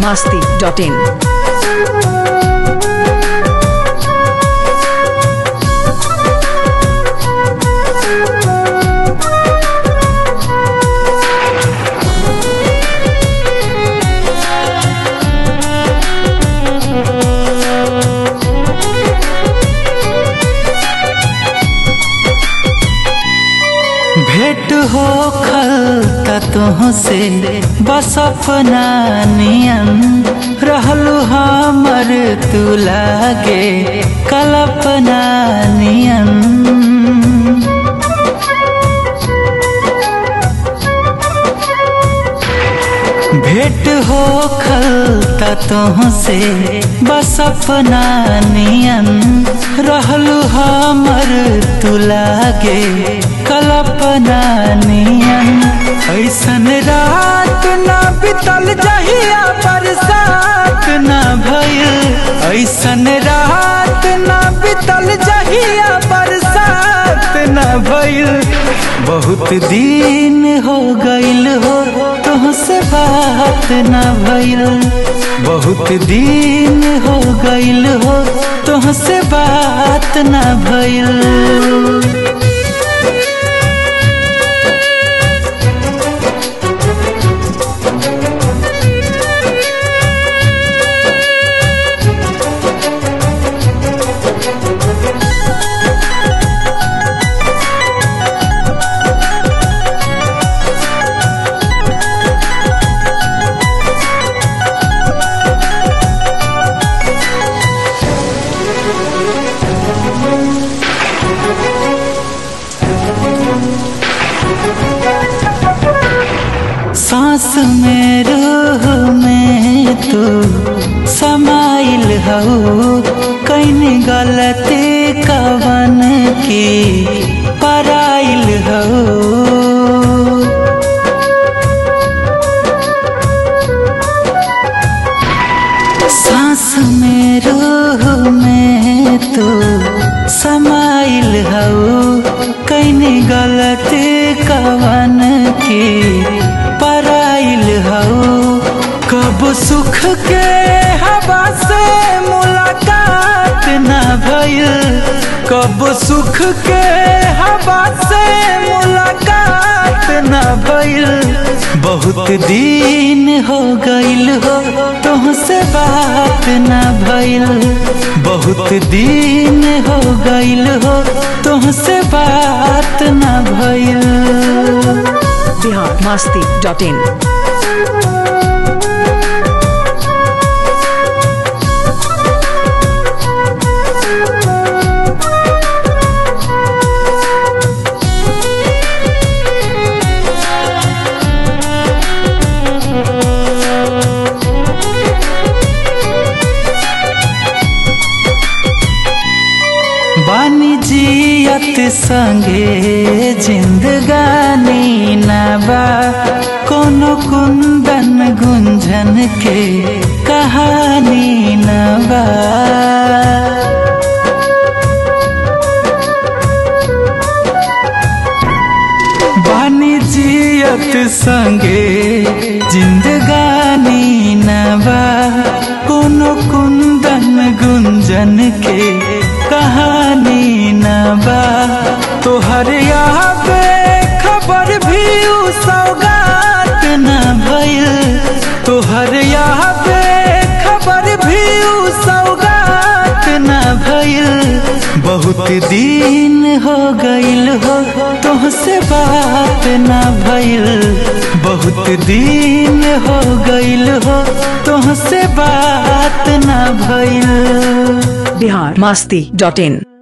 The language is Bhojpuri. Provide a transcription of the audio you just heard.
masti.in. भेंट हो खल तुहसे बस अपना नियन रहलू हमर तू लागे कल्पना नियन भेंट हो खल तुहसे बस अपना नियन रहलू हमर तू लागे कल्पना नियन ऐसन रात ना बितल जहिया बरसात ना भइल ऐसन रात ना बितल जहिया बरसात ना भइल बहुत दिन हो गइल हो तुहसे बात ना भइल बहुत दिन हो गइल हो तुहसे बात ना भइल सांस में रूह में तू समाइल हो कहीं गलती कवन की पराइल हो सांस में रूह में तू समाइल हो कहीं गलती कवन की पराइल हो कब सुख के हवा से मुलाकात ना भइल कब सुख के हवा से मुलाकात ना भइल बहुत दिन हो गइल हो तुहसे बात ना भइल बहुत दिन हो गइल हो तुहसे बात ना भइल Bihar masti.in. वाणिज्यत संगे जिंदगानी नबा कोनो कुंदन गुंजन के कहानी नबा वाणिज्यत संगे जिंदगानी नबा कोनो कुंदन गुंजन के कहानी नबा तोहर यहाँ पे खबर भी उ सौगात न भइल तोहर यहाँ पे खबर भी उ सौगात न भइल बहुत दिन हो गइल हो तुहसे बात न भइल बहुत दिन हो गइल हो तुहसे बात न भइल Bihar masti.in.